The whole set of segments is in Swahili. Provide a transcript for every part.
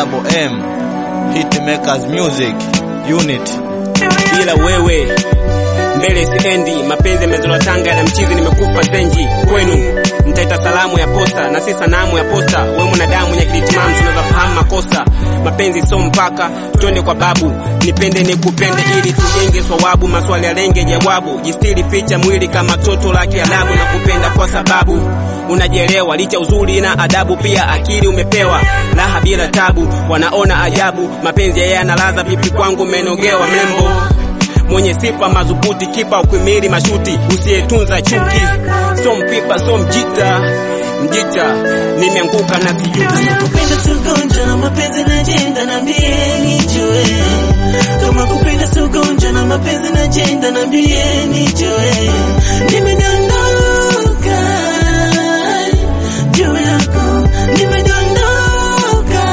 double M Hitmakers Music Unit bila wewe mbele siendi, mapenzi yamezola tanga na mchizi, nimekufa zenji kwenu. Nitaita salamu ya posta na si sanamu ya posta. We mwanadamu nyakilitimam, tunaweza fahamu makosa. Mapenzi so mpaka, twende kwa babu, nipende nikupende, ili tujenge swawabu. Maswali ya lenge jawabu, jistiri ficha mwili kama toto la Kiarabu, na kupenda kwa sababu unajielewa, licha uzuri na adabu, pia akili umepewa, raha bila tabu, wanaona ajabu. Mapenzi yeye analaza pipi, kwangu menogewa mlembo mwenye sifa madhubuti, kipa ukwimili mashuti, usiyetunza chuki, so mpipa so mjita mjita, nimeanguka na sijuti. kupenda sugonja na mapenzi na jenda na mbieni jue kama kupenda sugonja na mapenzi na jenda na mbieni jue nimedondoka juu yako nimedondoka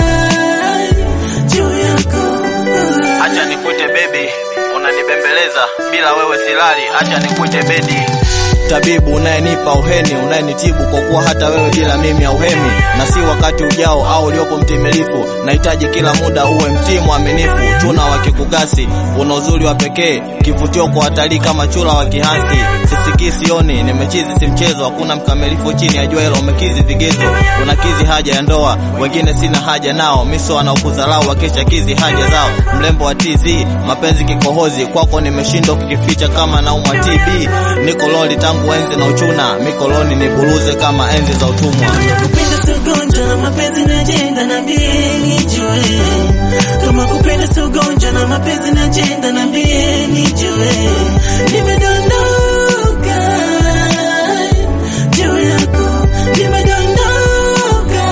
juu yako Acha nikuite baby, unanibembeleza bila wewe silali. Acha nikuite bedi, tabibu unayenipa uheni, unayenitibu kwa kuwa hata wewe bila mimi hauhemi, na si wakati ujao au uliopo mtimilifu. Nahitaji kila muda uwe mtii mwaminifu, tuna wakikugasi, una uzuri wa pekee, kivutio kwa watalii kama chura wa kihansi. Sisikii sioni, nimechizi si mchezo, hakuna mkamilifu chini ya jua hilo, umekizi vigezo, unakizi haja ya ndoa, wengine sina haja nao, miso wanaokudharau wakisha kizi haja zao, mlembo wa TZ, mapenzi kikohozi, kwako nimeshindwa kukificha kama naumwa TB, niko loli tangu enzi na uchuna, mikoloni niburuze kama enzi za utumwa. kupenda sugonja na mapenzi na jenda na mbieni jue kama kupenda sugonja na mapenzi na jenda na mbieni jue nimedondoka juu yako nimedondoka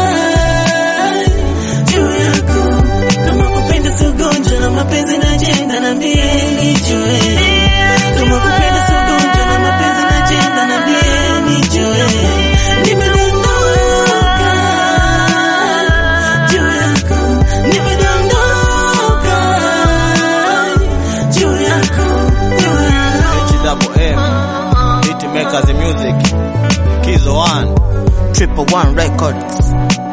juu yako kama kupenda sugonja na mapenzi na jenda na mbieni jue kama kupenda sugonja na mapenzi na jenda na mbieni jue nimedondoka juu yako nimedondoka juu yako juu yako H double M Hitmakers Music Kizo One Triple One Records